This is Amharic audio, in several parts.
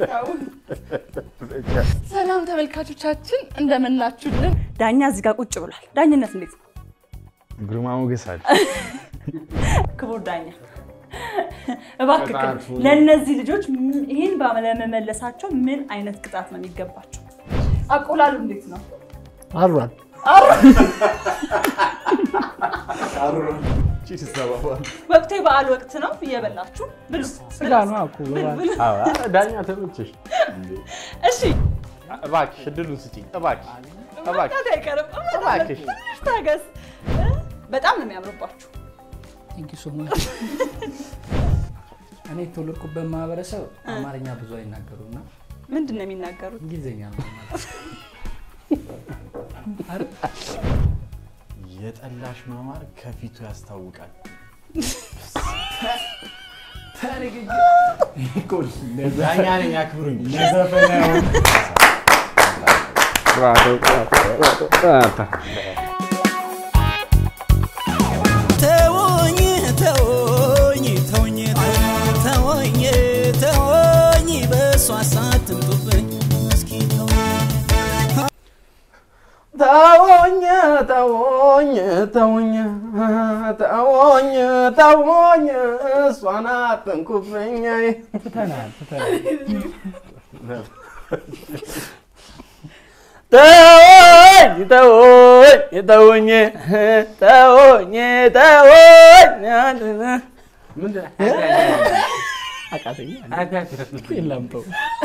ሰላም ተመልካቾቻችን እንደምናችሁልን። ዳኛ እዚህ ጋር ቁጭ ብሏል። ዳኝነት እንዴት ነው? ግርማ ሞገስ አለ። ክቡር ዳኛ እባክህ ቅጣቱ- ለእነዚህ ልጆች ምን- ይህን ባለመመለሳቸው ምን አይነት ቅጣት ነው የሚገባቸው? አቆላሉ እንዴት ነው? አሯል ወቅቱ የበዓል ወቅት ነው። እየበላችሁ ብሉ። ስጋ ነው እኮ በባህል። ብሉ። ዳኛ ተመቸሽ? እሺ እባክሽ እድሉን ስጪኝ እባክሽ እባክሽ መብላት አይቀርም። እባክሽ። ትንሽ ታገስ። በጣም ነው የሚያምርባችሁ። ቴንክ ዩ ሶ ማች። እኔ የተወለድኩበት ማህበረሰብ አማርኛ ብዙ አይናገሩም እና ምንድን ነው የሚናገሩት? እንግሊዝኛ ነው የሚናገሩት። የጠላሽ ማማር ከፊቱ ያስታውቃል። ዳኛ ነኝ አክብሩኝ። ተወኝ ተወኝ ተወኝ ተወኝ ተወኝ በእሷ ሳትምጡብኝ እስኪ ተወኝ ተወኝ ተወኝ ተወኝ ተወኝ ተወኝ እሷን አትንኩብኝ። ትተናል ትተናል። ተወኝ ተወኝ ተወኝ ተወኝ ተወኝ አቃተኛ የላምጠው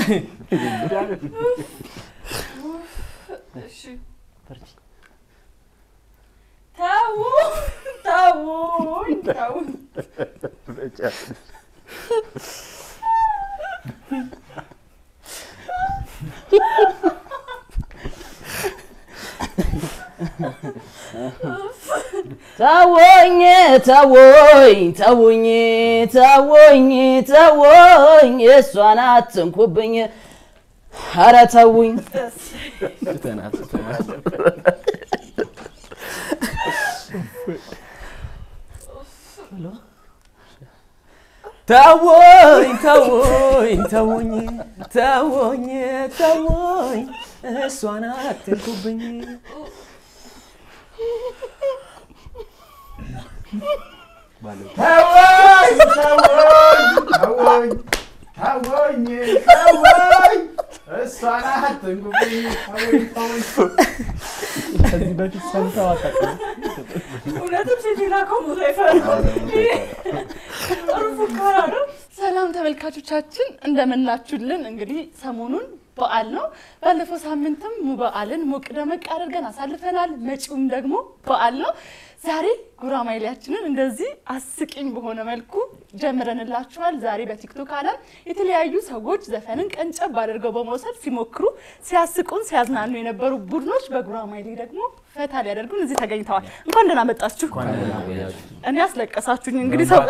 ተው ተውኝ ተው ተወኝ ተወኝ ተውኝ ተወኝ ተወኝ እሷን አትንኩብኝ ኧረ ተውኝ ትተናል ትተናል። ተወኝ ተወኝ ተውኝ ተወኝ ተወኝ እሷን አትንኩብኝ ተወኝ ተወኝ ተወኝ ተወኝ እሷን አትንኩብኝ። ተወኝ ተወኝ ከዚህ በፊት ሰምተው አታውቅም? እውነትም ሴት የላከው ቦታ ይፈራል። ጥሩ ፉከራ ነው። ሰላም ተመልካቾቻችን እንደምናችሁልን። እንግዲህ ሰሞኑን በዓል ነው። ባለፈው ሳምንትም በዓልን ሞቅ ደመቅ አድርገን አሳልፈናል። መጪውም ደግሞ በዓል ነው። ዛሬ ጉራማይሌያችንን እንደዚህ አስቂኝ በሆነ መልኩ ጀምረንላችኋል። ዛሬ በቲክቶክ ዓለም የተለያዩ ሰዎች ዘፈንን ቀንጨብ አድርገው በመውሰድ ሲሞክሩ፣ ሲያስቁን፣ ሲያዝናኑ የነበሩ ቡድኖች በጉራማይሌ ደግሞ ፈታ ሊያደርጉን እዚህ ተገኝተዋል። እንኳን ደህና መጣችሁ። እኔ አስለቀሳችሁኝ። እንግዲህ ሰው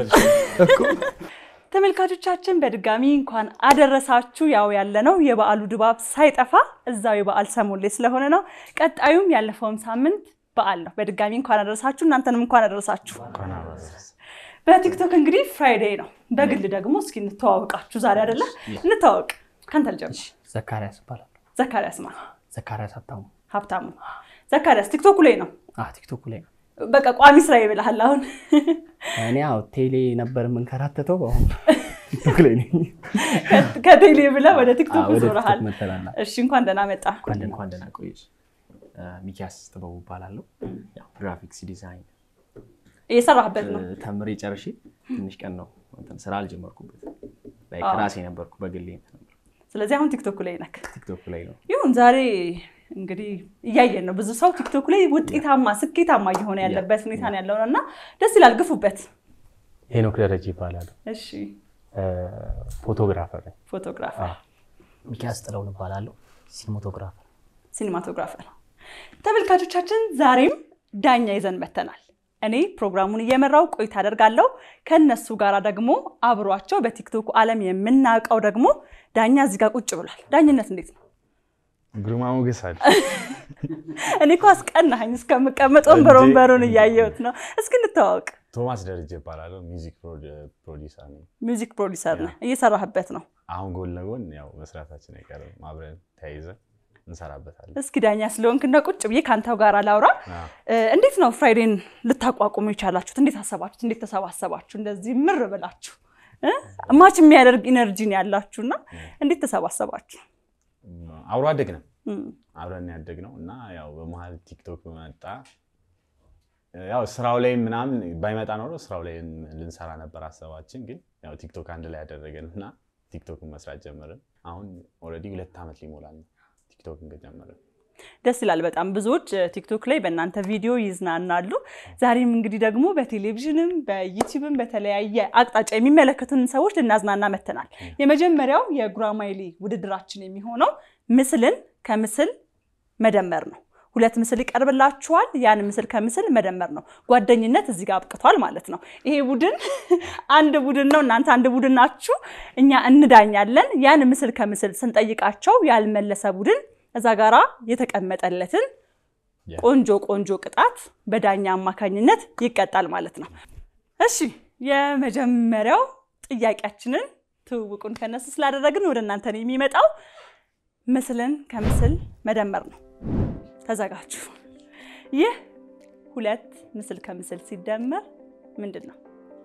ተመልካቾቻችን በድጋሚ እንኳን አደረሳችሁ። ያው ያለነው የበዓሉ ድባብ ሳይጠፋ እዛው የበዓል ሰሞን ላይ ስለሆነ ነው። ቀጣዩም ያለፈውም ሳምንት በዓል ነው። በድጋሚ እንኳን አደረሳችሁ። እናንተንም እንኳን አደረሳችሁ። በቲክቶክ እንግዲህ ፍራይዴይ ነው። በግል ደግሞ እስኪ እንተዋወቃችሁ ዛሬ አይደለ? እንተዋወቅ። ከአንተ ልጀምር። ዘካሪያስ ይባላል። ዘካሪያስ ማ ዘካሪያስ ሀብታሙ። ሀብታሙ ዘካሪያስ ቲክቶኩ ላይ ነው። አዎ ቲክቶክ ላይ ነው። በቃ ቋሚ ስራ ይብልሃል አሁን እኔ ያው ቴሌ ነበር የምንከራተተው አሁን ቲክቶክ ላይ ነኝ። ከቴሌ ብለህ ወደ ቲክቶክ አዎ፣ ወደ ዞረሃል። ቲክቶክ መተናል። እሺ እንኳን ደህና መጣ። እንኳን ደህና እንኳን ደህና ቆየሽ። ሚኪያስ ጥበቡ እባላለሁ። ያው ግራፊክስ ዲዛይን እየሰራህበት ነው። እ፣ ተምሬ ጨርሼ ትንሽ ቀን ነው እንትን ስራ አልጀመርኩበት። ላይክ አዎ። ራሴ ነበርኩ በግሌ እንትን ነበርኩ። ስለዚህ አሁን ቲክቶክ ላይ ነክ ቲክቶክ ላይ ነው። ይሁን ዛሬ እንግዲህ እያየን ነው። ብዙ ሰው ቲክቶክ ላይ ውጤታማ ስኬታማ እየሆነ ያለበት ሁኔታ ነው ያለው እና ደስ ይላል። ግፉበት። ሄኖክ ደረጀ ይባላል። እሺ ፎቶግራፈር ነኝ። ፎቶግራፈር፣ ሚኪያስ ጥለውን እባላለሁ። ሲኒማቶግራፈር ሲኒማቶግራፈር ነው። ተመልካቾቻችን ዛሬም ዳኛ ይዘን መተናል። እኔ ፕሮግራሙን እየመራው ቆይታ አደርጋለሁ። ከነሱ ጋር ደግሞ አብሯቸው በቲክቶክ ዓለም የምናውቀው ደግሞ ዳኛ እዚህ ጋር ቁጭ ብሏል። ዳኝነት እንዴት ነው? ግርማ ሞገስ አለ። እኔ እኮ አስቀናኸኝ እስከምቀመጥ ወንበር እንዴ! ወንበሩን እያየሁት ነው። እስኪ እንተዋወቅ። ቶማስ ደረጀ እባላለሁ። ሚውዚክ ፕሮዲውሰር ነኝ። ሚውዚክ ፕሮዲሰር ነህ፣ እየሰራህበት ነው። አሁን ጎን ለጎን ያው መስራታችን አይቀርም፣ አብረን ተያይዘን እንሰራበታለን። እስኪ ዳኛ ስለሆንክ እና ቁጭ ብዬ ከአንተው ጋር ላውራ። አዎ። እ፣ እንዴት ነው ፍራይዴን ልታቋቁሙ የቻላችሁት? እንዴት አሰባችሁት? እንዴት ተሰባሰባችሁ? እንደዚህ ምር ብላችሁ እ? ማች የሚያደርግ ኢነርጂ ነው ያላችሁና እንዴት ተሰባሰባችሁ? አብሮ አደግ ነው እም፣ አብረን ያደግ ነው እና ያው በመሀል ቲክቶክ መጣ። ያው ስራው ላይ ምናምን ባይመጣ ኖሮ ስራው ላይ ልንሰራ ነበር ሀሳባችን፣ ግን ያው ቲክቶክ አንድ ላይ ያደረገን እና ቲክቶክን መስራት ጀመርን። አሁን ኦልሬዲ ሁለት ዓመት ሊሞላል ነው ቲክቶክን ከጀመርን። ደስ ይላል በጣም ብዙዎች እ፣ ቲክቶክ ላይ በእናንተ ቪዲዮ ይዝናናሉ። ዛሬም እንግዲህ ደግሞ በቴሌቪዥንም በዩቲዩብም በተለያየ አቅጣጫ የሚመለከቱን ሰዎች ልናዝናና መተናል። የመጀመሪያው የጉራማይሌ ውድድራችን የሚሆነው ምስልን ከምስል መደመር ነው። ሁለት ምስል ይቀርብላችኋል። ያን ምስል ከምስል መደመር ነው። ጓደኝነት እዚህ ጋር አብቅቷል ማለት ነው። ይሄ ቡድን አንድ ቡድን ነው፣ እናንተ አንድ ቡድን ናችሁ። እኛ እንዳኛለን። ያን ምስል ከምስል ስንጠይቃቸው ያልመለሰ ቡድን እዛ ጋራ የተቀመጠለትን ያ። ቆንጆ ቆንጆ ቅጣት በዳኛ አማካኝነት ይቀጣል ማለት ነው። እሺ የመጀመሪያው ጥያቄያችንን ትውውቁን ከነሱ ስላደረግን ወደ እናንተ ነው የሚመጣው። ምስልን ከምስል መደመር ነው። ተዘጋጁ። ይህ ሁለት ምስል ከምስል ሲደመር ምንድን ነው?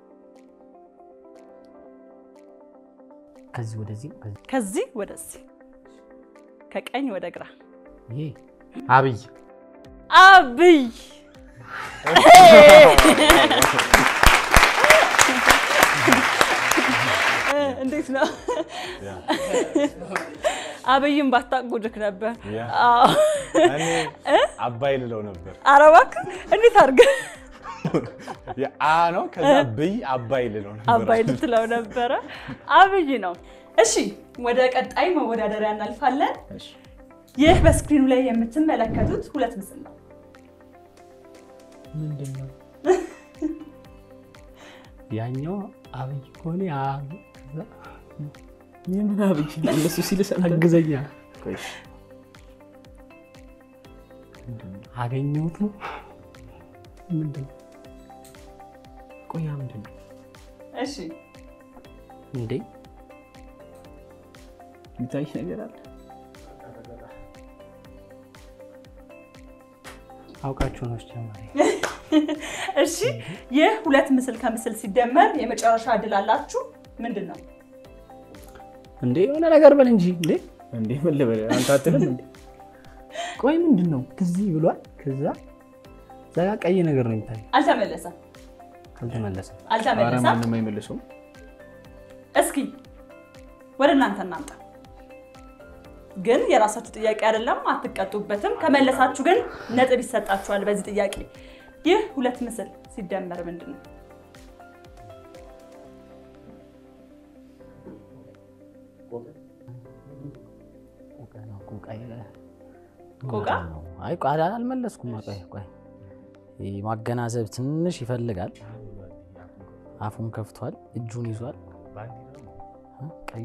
ከዚህ ወደዚህ ነው። ከዚህ ከዚህ ወደዚህ፣ ከቀኝ ወደ ግራ። ይሄ አብይ አብይ እንዴት ነው? አብይም ባታቁድክ ነበር። ያ። አዎ። እኔ አባይ ልለው ነበር። ኧረ እባክህ እንዴት አድርገህ አ ነው ከዛ ብይ አባይ ልለው ነበር። አባይ ልትለው ነበረ። አብይ ነው። እሺ ወደ ቀጣይ መወዳደሪያ እናልፋለን። ይህ በስክሪኑ ላይ የምትመለከቱት ሁለት ምስል ነው። ምንድን ነው ያኛው አብይ ከሆነ ያ ከዛ የምን አብይ እነሱ ሲል አግዘኛ አገኘሁት ነው ምንድን ነው ቆያ ምንድን ነው እሺ እንዴ የሚታይ ነገር አለ? አውቃችሁ ነው ጀማሪ እሺ ይህ ሁለት ምስል ከምስል ሲደመር የመጨረሻ እድል አላችሁ። ምንድን ነው? እንዴ የሆነ ነገር በል እንጂ እንዴ እንዴ ምን ልበል አንተ አትልም እንዴ? ቆይ ምንድን ነው ከዚህ ብሏል ከዛ እዛ ጋ ቀይ ነገር ነው የሚታየው አልተመለሰም፣ አልተመለሰም ኧረ አልተመለሰም። ማንም አይመልሰውም። እስኪ ወደ እናንተ እናምጣ። ግን የራሳችሁ ጥያቄ አይደለም፣ አትቀጡበትም። ከመለሳችሁ ግን ነጥብ ይሰጣችኋል በዚህ ጥያቄ። ይህ ሁለት ምስል ሲደመር ምንድን ነው? ቆቃ? አይ ቆይ አል- አልመለስኩም። ቆይ ቆይ ይህ ማገናዘብ ትንሽ ይፈልጋል። አፉን ከፍቷል፣ እጁን ይዟል። እ? ቀዩ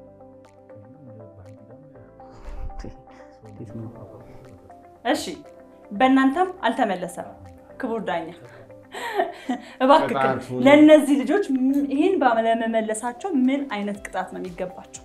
እንዴት ነው? እሺ በእናንተም አልተመለሰም። ክቡር ዳኛ እባክህ ቅጣቱን- ለእነዚህ ልጆች ም- ይህን ባለመመለሳቸው ምን አይነት ቅጣት ነው የሚገባቸው?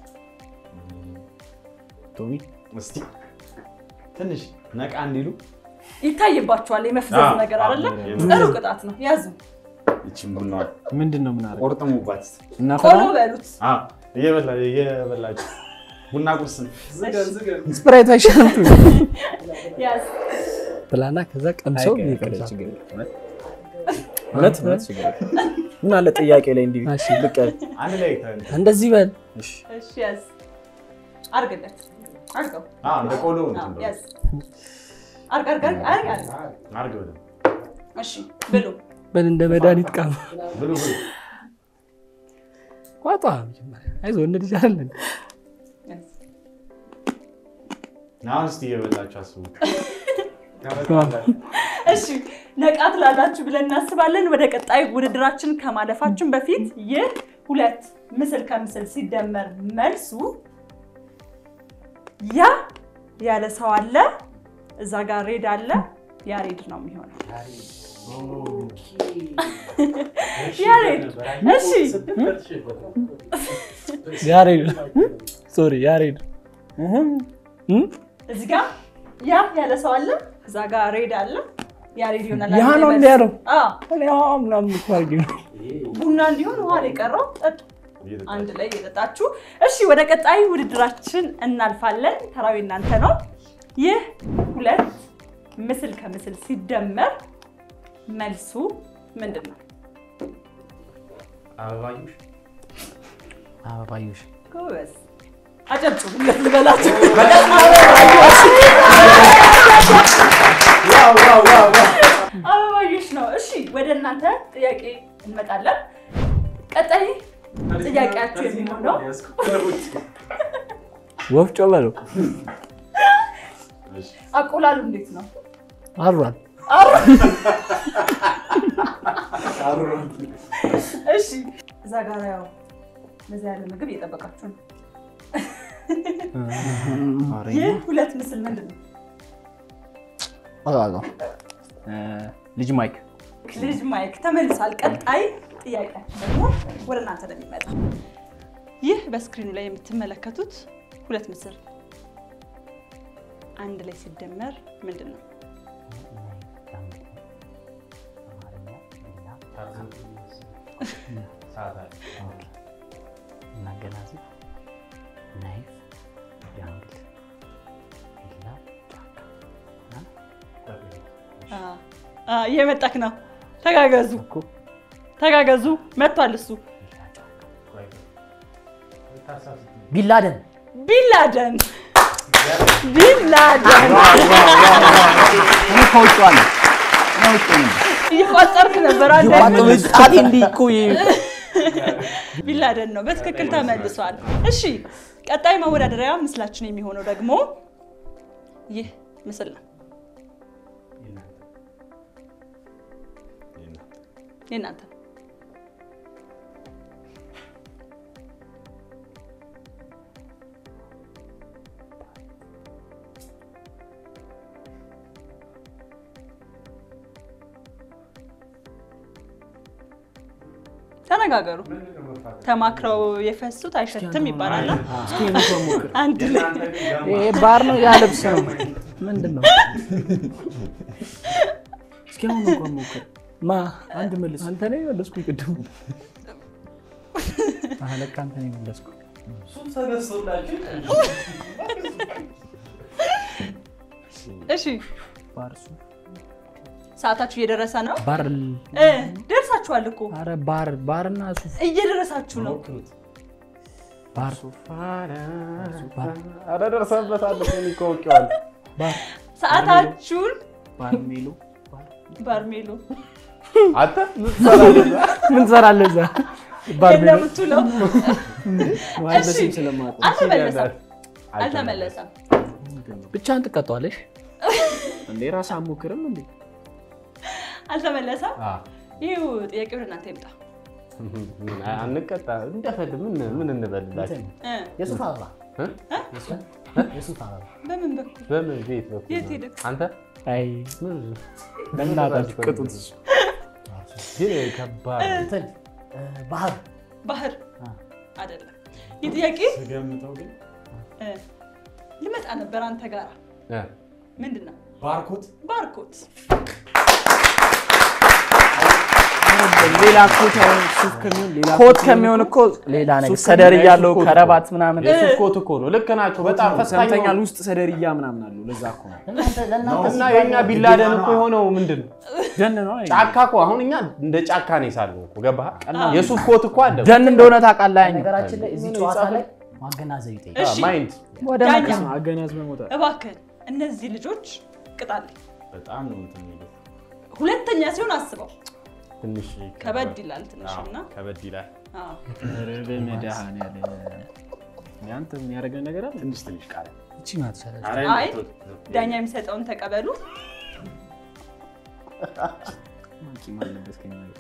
ቶሚ እስቲ ትንሽ ነቃ እንዲሉ ይታይባቸዋል የመፍዘዝ አዎ፣ ነገር አዎ፣ አይደለም። የምር። ጥሩ ቅጣት ነው። ያዙ፣ ይችን ቡና ምንድን ነው ምን አደረገ? ቆርጥሙባት። እናፈላ ቆሎ በሉት። አዎ፣ እየበላ- እየበላችሁ ቡና ቁርስ ነው። ስፕራይቱ አይሻልም ያዝ። ብላና ከዛ ቀምሰው አይቀር- ይቀምሳል ችግር የለም። እውነት እውነት እውነት ችግር የለም። ምን አለ ጥያቄ ላይ እንዲህ እሺ። ብቅ ያለ። አንድ ላይ ተ- እንደዚህ በል እሺ እሺ ያዝ። አርግለት፣ አርገው። አዎ፣ እንደ ቆሎ አዎ፣ እንትን በሉ። ያዝ። አርግ፣ አርግ፣ አርግ፣ አርግ፣ አርግ። አድርገው ደግሞ። እሺ ብሉ። በል እንደ መድኃኒት ቃም ብሉ ብሉ። ቋጧ መጀመሪያ አይዞህ እንደ ልጅ አይደለን ያዝ። አሁን እስቲ እየበላችሁ አስቡ። እሺ ነቃ ትላላችሁ ብለን እናስባለን። ወደ ቀጣይ ውድድራችን ከማለፋችን በፊት ይህ ሁለት ምስል ከምስል ሲደመር መልሱ ያ ያለ ሰው አለ፣ እዛ ጋር ሬድ አለ። ያ ሬድ ነው የሚሆነው። ያሬድ እሺ ያሬድ ሶሪ ያሬድ እዚህ ጋር ያ ያለ ሰው አለ፣ እዛ ጋር ሬድ አለ። ያሬድ ይሆናል። ያ አንድ ነው ላይ እንደ ያለው አዎ፣ እኔ አዎ ምናምን እኮ አድርጌ ነው። ቡና እንዲሆን ውሃ ላይ ቀረው ጠጡ። አንድ ላይ እየጠጣችሁ እሺ፣ ወደ ቀጣይ ውድድራችን እናልፋለን። ተራዊ እናንተ ነው። ይህ ሁለት ምስል ከምስል ሲደመር መልሱ ምንድን ነው? አበባዮሽ አበባዮሽ ጎበዝ አጨብጭቡለት ልበላችሁ። አበባዮሽ ነው። እሺ ወደ እናንተ ጥያቄ እንመጣለን። ቀጣይ ጥያቄያችሁ የሚሆነው ወፍጮ በለው አቆላሉ እንዴት ነው? አሯል እሺ እዛ ጋር ያው በዛ ያለ ምግብ እየጠበቃችሁ ነው። ይህ ሁለት ምስል ምንድን ነው? አውቃለሁ። ልጅ ማይክ ልጅ ማይክ ተመልሷል። ቀጣይ ጥያቄያችን ደግሞ ወደ እናንተ ነው የሚመጣ። ይህ በስክሪኑ ላይ የምትመለከቱት ሁለት ምስል አንድ ላይ ሲደመር ምንድን ነው? እናገናዝብ ናይፍ ጃንግል ቢላ አ፣ አ፣ እየመጣክ ነው። ተጋገዙ ተጋገዙ። መጥቷል እሱ ቢላደን ቢላደን ቢላደን እኔ ከውጭ አለ ከውጭ ነው እየቋጠርክ ነበር አንተ። ጣቴ እንዲህ እኮ ቢላደን ነው። በትክክል ተመልሷል። እሺ ቀጣይ መወዳደሪያ ምስላችን የሚሆነው ደግሞ ይህ ምስል ነው። የእናንተ ነው። ተነጋገሩ። ተማክረው የፈሱት አይሸትም ይባላል። አንድ ላይ ይሄ ባር ነው ያ ልብስ ነው ምንድን ነው እስኪ አሁን እንኳን ሞክር። ማ አንድ መልስ። አንተ ነው የመለስኩ ቅድም አህ ለካ አንተ ነው የመለስኩ እሺ፣ ባር ሱ ሰዓታችሁ እየደረሰ ነው። ባር እ ደርሳችኋል እኮ አረ ባር ባርና ሱፍ እየደረሳችሁ ነው። ባር ኧረ ደርሰንበታል እኮ እኔ እኮ አውቄዋለሁ። ባር ሰዓታችሁን ባርሜሎ ባርሜሎ አንተ ምን ትሰራለህ? ምን ትሰራለህ እዛ ባርሜሎ የምትውለው እሺ፣ ስለማውቀው አልተመለሰም አልተመለሰም። ብቻህን ትቀጣዋለሽ እንዴ ራስህ አትሞክርም እንዴ? አልተመለሰም። አ፣ ይህ ጥያቄ ወደ እናንተ ይምጣ። ምን አንቀጣ እንደፈል ምን ምን እንበልላችሁ? እ የሱፍ አበባ እ? የሱፍ አበባ በምን በኩል በምን ቤት በኩል የት ነው? ሄድክ? አንተ አይ ምን በእናታችሁ ቅጡት ግን ከባድ ነው። እንትን እ፣ ባህር ባህር አይደለም። ይህ ጥያቄ ስገምተው ግን እ፣ ልመጣ ነበር አንተ ጋር እ፣ ምንድን ነው? ባርኮት ባርኮት ሌላ ኮት አሁን ሱፍ ከሚሆን ሌላ ኮት ከሚሆን እኮ ሌላ ነገር ሱፍ ሰደር ከሚሆን እያለው ሱፍ ኮት ከረባት ምናምን የሱፍ ኮት እኮ ነው። ልክ ናቸው። በጣም ፈታኝ ሰምተኛል። ነው። ውስጥ ሰደርያ ምናምን አለው። ለዛ እኮ ነው እናንተ ለእናንተ እና የእኛ ቢላደን እኮ የሆነው ምንድን ነው? ደን ነው አይ ጫካ እኮ አሁን እኛ እንደ ጫካ ነው የሳልነው እኮ ገባህ? የሱፍ ኮት እኮ አለ ደን እንደሆነ ታውቃለህ። አይን ነገራችን ላይ እዚህ ጨዋታ ላይ ማገናዘብ ይጠይቃል። እሺ ማይንድ ወደ ዳኛ መቀስ አገናዝበህ መውጣት እባክህን እነዚህ ልጆች ቅጣልኝ። በጣም ነው እንትን የሚለው ሁለተኛ ሲሆን አስበው ትንሽ ከበድ ይላል ትንሽ አዎ፣ እና ከበድ ይላል። አዎ። ኧረ በመድኃኒዓለም ያንተ የሚያደርገን ነገር አለ ትንሽ ትንሽ ቃል እቺ ናት ሰለች ኧረ አይ ቶ- ዳኛ የሚሰጠውን ተቀበሉ። ቂም አለበት ከእኛ ጋር።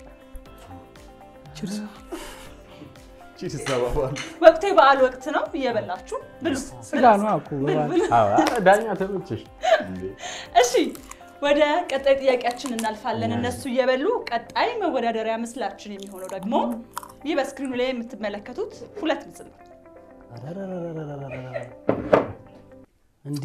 ቺስ ተባባሉ። ወቅቱ የበዓል ወቅት ነው። እየበላችሁ ብሉ። ስጋ ነው እኮ በባል ብሉ። አዎ፣ ኧረ ዳኛ ተመችሽ። እሺ ወደ ቀጣይ ጥያቄያችን እናልፋለን። እነሱ እየበሉ ቀጣይ መወዳደሪያ ምስላችን የሚሆነው ደግሞ ይህ በስክሪኑ ላይ የምትመለከቱት ሁለት ምስል ነው። እንዴ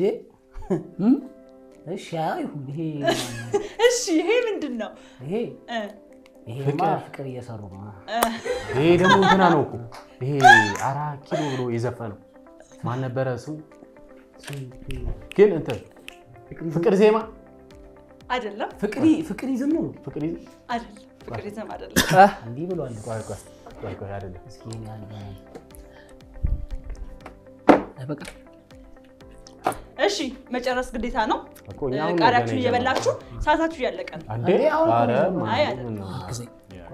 እሺ አይሁን ይሄ እሺ ይሄ ምንድን ነው? ይሄ እ፣ ይሄማ ፍቅር እየሰሩ ነው ይሄ ደግሞ እንትና ነው እኮ ይሄ አራት ኪሎ ብሎ የዘፈነው ማን ነበረ ስሙ? ግን እንትን ፍቅር ዜማ አይደለም ፍቅሪ ፍቅር ይዝም ነው ፍቅር ይዘ አይደለም፣ ፍቅር ይዘም አይደለም። እንዲህ ብሏል ቆይ ቆይ ቆይ ቆይ አይደለም እስኪ እኔ አንድ አይ በቃ እሺ መጨረስ ግዴታ ነው። እኮ እኛ አሁን ቃሪያችሁን ገና እየበላችሁ ሰዓታችሁ እያለቀ ነው። እንዴ እንዴ አሁን እኮ ኧረ ነው አይ ማን አይደለም። ነው? ጊዜ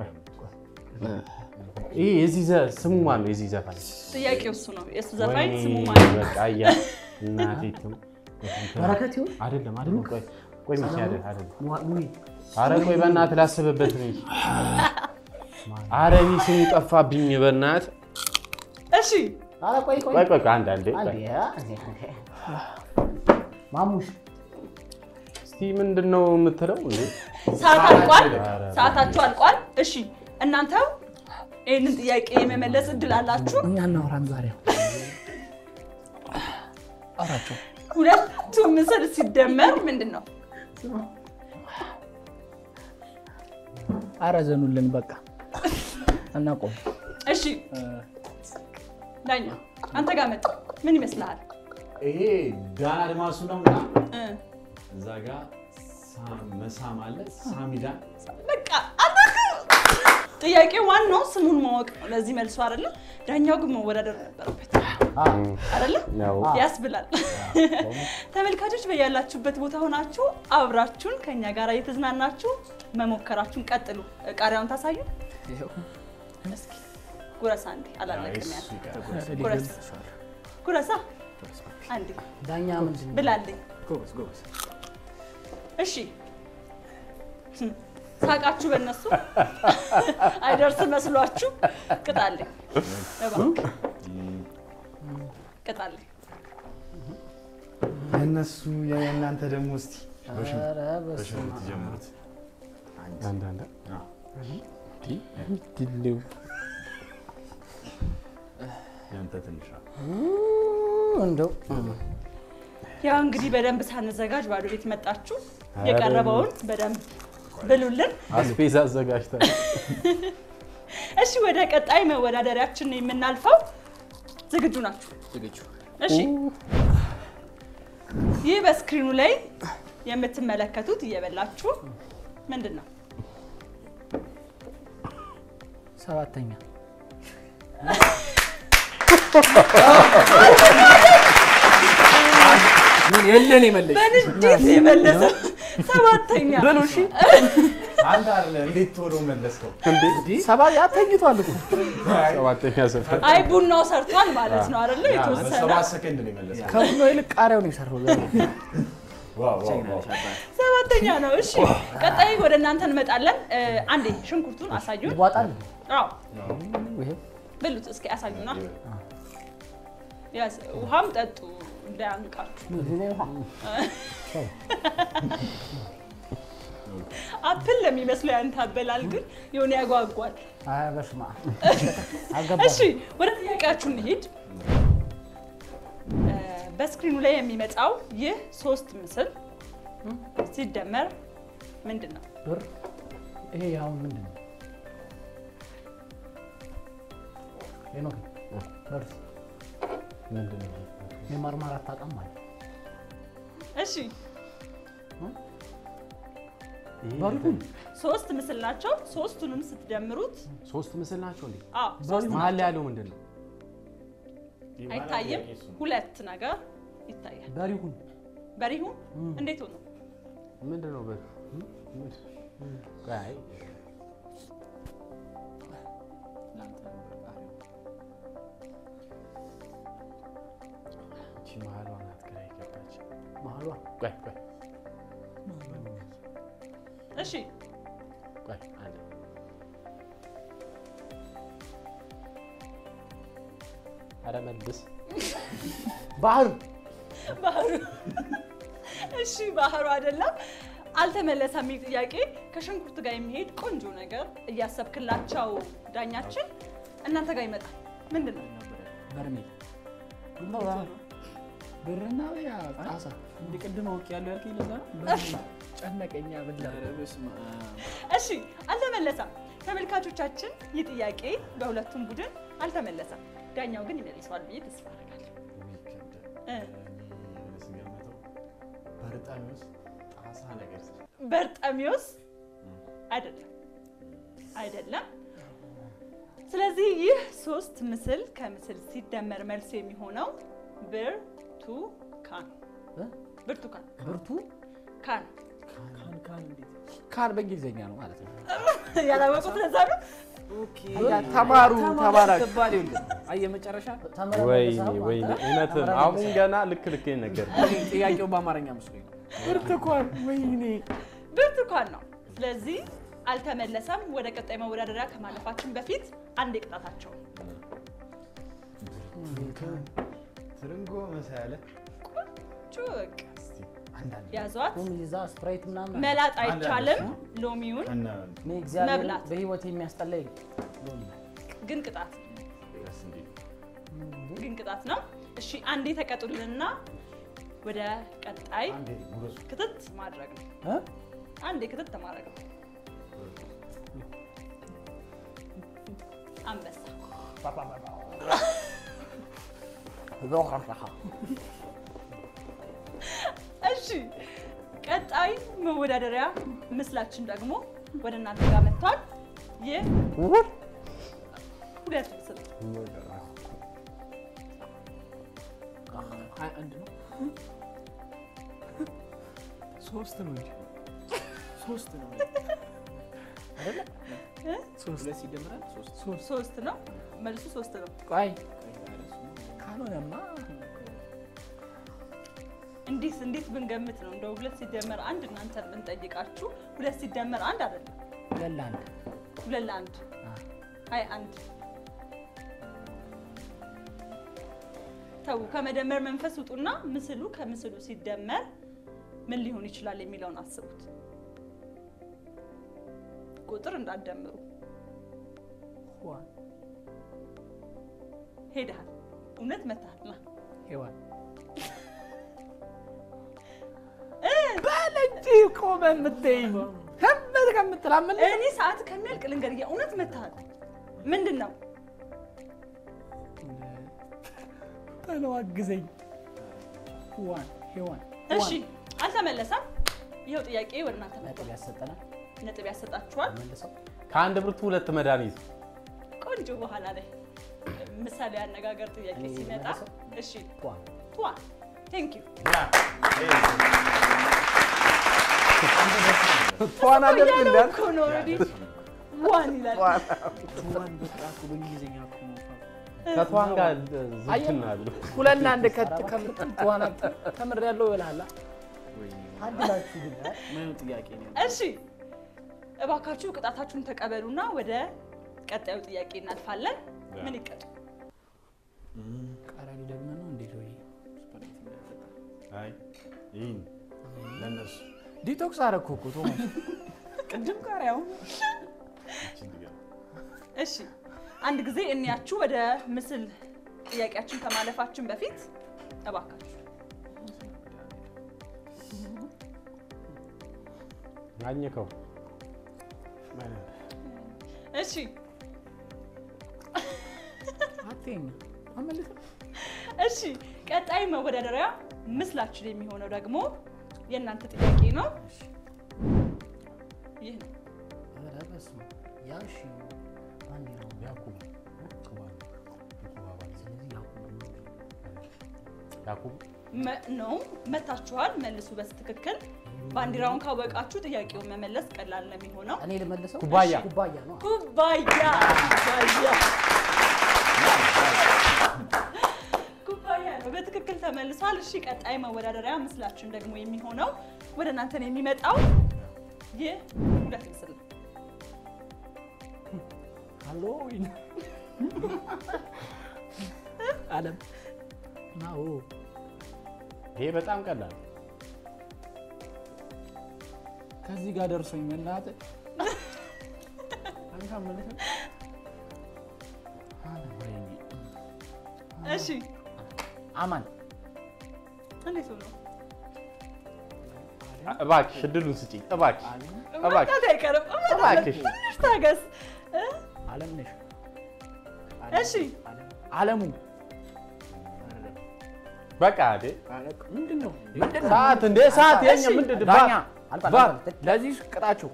ይሄ የዚህ ዘ- ስሙ ማን ነው? የዚህ ዘፋኝ ጥያቄው እሱ ነው። የእሱ ዘፋኝ ወይኔ ስሙ ማለት ነው። በቃ እያ እናቴ ትም በረከት ይሁን አይደለም አይደለም ቆይ ቆይ ሚኪ አይደለም አይደለም ሙአ- ሙይ አረ ቆይ በእናትህ ላስብበት ነው አረ እኔ ስሙ ጠፋብኝ በእናትህ እሺ ኧረ ቆይ ቆይ ቆይ ቆይ ቆይ አንድ አንዴ አንዴ ቆይ አ- ማሙሽ እስቲ ምንድን ነው የምትለው እንዴ ሰዓት አልቋል። ኧረ ሰዓታችሁ አልቋል። እሺ እናንተው ይህንን ጥያቄ የመመለስ እድል አላችሁ። እኛ እናውራን ዛሬ አውራቸው ሁለቱ ምስል ሲደመር ምንድን ነው? አረ ዘኑልን በቃ እናቆም እሺ ዳኛ አንተ ጋር መጣ። ምን ይመስልሃል? ይሄ ዳን አድማሱ ነው እና እ፣ እዛ ጋር ሳም- መሳም አለ ሳሚዳን በቃ አላውቅም። ጥያቄ ዋናው ስሙን ማወቅ ነው። ለዚህ መልሶ አይደለም። ዳኛው ግን መወዳደር ነበረበት አይደለም? ያው ያስብላል። ተመልካቾች በያላችሁበት ቦታ ሆናችሁ አብራችሁን ከኛ ጋር እየተዝናናችሁ መሞከራችሁን ቀጥሉ። ቃሪያውን ታሳዩ። እስኪ ጉረሳ አንዴ አላለቅም ያለ ጉረስ ጉረሳ አንዴ ዳኛ ምንድን ነው? ብላልኝ። እሺ ህም፣ ሳቃችሁ በእነሱ አይደርስ መስሏችሁ ቅጣልኝ፣ እባክህ ቅጣልኝ። የእነሱ የእናንተ ደግሞ እስቲ ኧረ በስመ አብ። ጀምሩት አንድ አንድ ያንተ ትንሽ እንደው ያው እንግዲህ በደንብ ሳንዘጋጅ ባዶ ቤት መጣችሁ። የቀረበውን በደንብ ብሉልን። አስፔዛ አዘጋጅተን እሺ ወደ ቀጣይ መወዳደሪያችን ነው የምናልፈው። ዝግጁ ናችሁ? ዝግጁ እሺ ይህ በስክሪኑ ላይ የምትመለከቱት እየበላችሁ ምንድን ነው? ሰባተኛ ምን የለን የመለሽ በንዴት የመለሰ ሰባተኛ አንተ አለ እንዴት ቶሎ መለስከው? ሰባ ያተኝቷል እኮ ሰባተኛ ሰፈር አይ ቡናው ሰርቷል ማለት ነው አይደለ? የተወሰነ በሰባት ሰከንድ ነው የመለስከው። ከቡና ይልቅ ቃሪያው ነው የሰራው ዛሬ። ዋው ዋው ዋው። ሰባተኛ ነው። እሺ ቀጣይ ወደ እናንተ እንመጣለን። እ፣ አንዴ ሽንኩርቱን አሳዩን። ይዋጣል አዎ ይሄ ብሉት እስኪ አሳዩና። ያስ ውሃም ጠጡ እንዳያንቃችሁ። አፕል ለሚመስለው ያንተ አበላል ግን የሆነ ያጓጓል። ኧረ በስመ አብ አልገባም እሺ ወደ ጥያቄያችሁ እንሂድ። እ፣ በስክሪኑ ላይ የሚመጣው ይህ ሶስት ምስል ሲደመር ምንድን ነው? ብር ይሄ አሁን ምንድን ነው ሄኖክ ደርስ ምንድን ነው? የማርማር አታውቅም ማለት እሺ በሪሁን ሶስት ምስል ናቸው። ሶስቱንም ስትደምሩት ሶስት ምስል ናቸው እንዴ? አዎ ሶስት መሀል ላይ ያለው ምንድን ነው? አይታይም። ሁለት ነገር ይታያል። በሪሁን በሪሁን እንዴት ሆኖ ምንድን ነው? በ- ቆይ፣ አይ፣ እቺ መሀሏ ናት ግራ የገባች። መሀሏ ቆይ ቆይ እሺ ቆይ አንዴ። ኧረ መልስ ባህር ባህሩ እሺ ባህሩ አይደለም። አልተመለሰም የሚል ጥያቄ ከሽንኩርት ጋር የሚሄድ ቆንጆ ነገር እያሰብክላቸው ዳኛችን እናንተ ጋር ይመጣል። ምንድን ነው? በርሜል ብርና ያ ጣሳ እንደ ቅድም አውቅ ያለው ያልከኝ ለዛ ነው። በርሜል ጨነቀኛ ብላ እሺ አልተመለሰም። ተመልካቾቻችን ይህ ጥያቄ በሁለቱም ቡድን አልተመለሰም። ዳኛው ግን ይመልሰዋል ብዬ ተስፋ አደርጋለሁ። እ ስገምተው በርጣሚውስ ጣሳ ነገር በርጠሚዎስ አይደለም አይደለም። ስለዚህ ይህ ሶስት ምስል ከምስል ሲደመር መልሱ የሚሆነው ብርቱካን ብርቱካን ብርቱ ካን ካን በእንግሊዝኛ ነው ማለት ነው። ያላወቁት ለዛ ነው። ተማሩ ተባላችሁ ትባል ይኸውልህ። አየህ መጨረሻ ወይኔ ወይኔ እውነትም አሁን ገና ልክ ልክ ነገር ጥያቄው በአማርኛ መስሎኝ ነው። ብርቱካን ወይኔ ብርቱካን ነው። ስለዚህ አልተመለሰም። ወደ ቀጣይ መወዳደሪያ ከማለፋችን በፊት አንድ የቅጣታቸው ትርንጎ መሳያለ ጩቅ ያዟት። ቁም ይዛ ስፕራይት ምናምን መላጥ አይቻልም። ሎሚውን እኔ እግዚአብሔር መብላት። በህይወት የሚያስጠላኝ ሎሚ ግን ቅጣት ግን ቅጣት ነው። እሺ አንዴ ተቀጡልንና ወደ ቀጣይ ክትት ማድረግ ነው። እ? አንዴ ክትት ማድረግ ነው። አንበሳ እሺ ቀጣይ መወዳደሪያ ምስላችን ደግሞ ወደ እናንተ ጋር መጥቷል። ይህ ሁለት ምስል ሀያ አንድ ነው ሶስት ነው እንጂ ሶስት ነው ሶስት ሁለት ሲደመራል ሶስት ሶስት ሶስት ነው። መልሱ ሶስት ነው። ቆይ ካልሆነማ እንዲህ እንዴት ብንገምት ነው እንደው ሁለት ሲደመር አንድ እናንተ ብንጠይቃችሁ ሁለት ሲደመር አንድ አይደለም ሁለት ለአንድ ሁለት ለአንድ ሀያ አንድ ተው ከመደመር መንፈስ ውጡና ምስሉ ከምስሉ ሲደመር ምን ሊሆን ይችላል የሚለውን አስቡት። ቁጥር እንዳትደምሩ። ዋን ሄደሃል፣ እውነት መታሃል። ና ሔዋን በለንጂ ቆመ የምትይኝ ከመት ከምትላመል እኔ ሰዓት ከሚያልቅ ልንገር፣ የእውነት መታሃል። ምንድን ነው በለው አግዘኝ። ዋን ሔዋን እሺ፣ አልተመለሰም። ይኸው ጥያቄ ወደ እናንተ መጥቷል። ነጥብ ያሰጠናል ነጥብ ያሰጣችኋል። መልሰው ከአንድ ብርቱ ሁለት መድኃኒት ቆንጆ በኋላ ላይ ምሳሌ አነጋገር ጥያቄ እኔ ሲመጣ መልሰው? እሺ ቷ ቷ ቴንክ ዩ ዋን አለብህ ያለው እንዳል እኮ ነው ኦልሬዲ ዋን ይላል። ዋን በቃ እኮ በእንግሊዝኛ እኮ ነው። ከቷን ጋር ዝትና ብሎ ሁለት ለአንድ ከት ከምትል ዋን ተምር ያለው ይልሃል። አድላችሁ ግን አ? ምን ጥያቄ ነው? እሺ እባካችሁ ቅጣታችሁን ተቀበሉና ወደ ቀጣዩ ጥያቄ እናልፋለን። ምን ይቀጡ? ቃራኒ ደግሞ ነው እንዴ? ወይ አይ ይህን ለእነሱ ዲቶክስ አደረኩ እኮ ቶማስ። ቅድም ቃሪያው ይችን ድገም። እሺ አንድ ጊዜ እንያችሁ ወደ ምስል ጥያቄያችን ከማለፋችን በፊት እባካችሁ አኝከው እሺ አትይኝ አመልክ እሺ ቀጣይ መወዳደሪያ ምስላችን የሚሆነው ደግሞ የእናንተ ጥያቄ ነው። ይህ ነው። ኧረ በስመ አብ። ያ እሺ ባንዲራው ያዕቆብ ስለዚህ ያዕቆብ ነው። ያዕቆብ መ- ነው መታችኋል። መልሱ በትክክል ባንዲራውን ካወቃችሁ ጥያቄውን መመለስ ቀላል ነው የሚሆነው። እኔ ልመልሰው ኩባያ። እሺ፣ ኩባያ ነው ኩባያ ኩባያ ኩባያ ነው በትክክል ተመልሷል። እሺ ቀጣይ መወዳደሪያ ምስላችን ደግሞ የሚሆነው ወደ እናንተ ነው የሚመጣው። ይህ ሁለት ምስል ነው። ሃሎዊን አለም ናው ይሄ በጣም ቀላል ከዚህ ጋር ደርሶኝ መናጠ እሺ አማን እንዴት ሆኖ እባክሽ እድሉን ስጪኝ እባክሽ እባክሽ መምጣት አይቀርም። እባክሽ ትንሽ ታገስ። እ? አለም ነሽ እሺ አለሙ በቃ እንዴ ምንድን ነው ሰዓት እንዴ ሰዓት የኛ እሺ። ምንድን ዳኛ ባ- ባ- ለዚህ ቅጣችሁ